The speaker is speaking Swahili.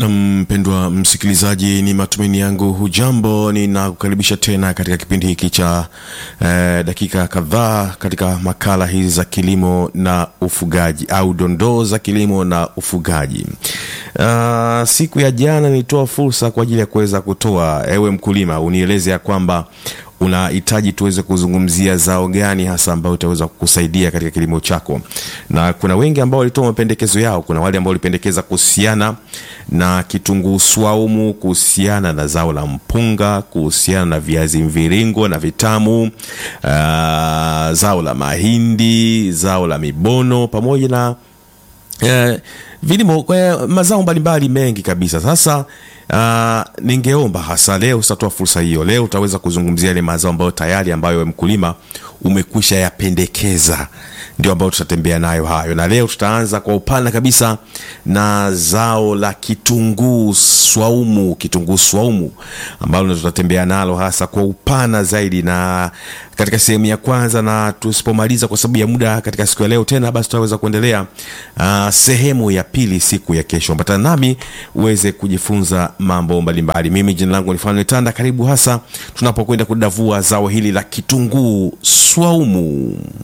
Mpendwa msikilizaji, ni matumaini yangu hujambo. Ninakukaribisha tena katika kipindi hiki cha eh, dakika kadhaa katika makala hizi za kilimo na ufugaji au dondoo za kilimo na ufugaji. Uh, siku ya jana nilitoa fursa kwa ajili ya kuweza kutoa, ewe mkulima, unieleze ya kwamba unahitaji tuweze kuzungumzia zao gani hasa ambayo itaweza kukusaidia katika kilimo chako, na kuna wengi ambao walitoa mapendekezo yao. Kuna wale ambao walipendekeza kuhusiana na kitunguu swaumu, kuhusiana na zao la mpunga, kuhusiana na viazi mviringo na vitamu, uh, zao la mahindi, zao la mibono pamoja na eh, vilimo eh, mazao mbalimbali mengi kabisa. Sasa uh, ningeomba hasa leo utatoa fursa hiyo, leo utaweza kuzungumzia yale mazao ambayo tayari ambayo we mkulima umekwisha yapendekeza, ndio ambayo tutatembea nayo hayo, na leo tutaanza kwa upana kabisa na zao la kitunguu swaumu, kitunguu swaumu ambalo tutatembea nalo hasa kwa upana zaidi, na katika sehemu ya kwanza, na tusipomaliza kwa sababu ya muda katika siku ya leo tena, basi tutaweza kuendelea uh, sehemu ya pili siku ya kesho. Ambatana nami uweze kujifunza mambo mbalimbali. Mimi jina langu ni Fanuel Tanda, karibu hasa tunapokwenda kudavua zao hili la kitunguu swaumu.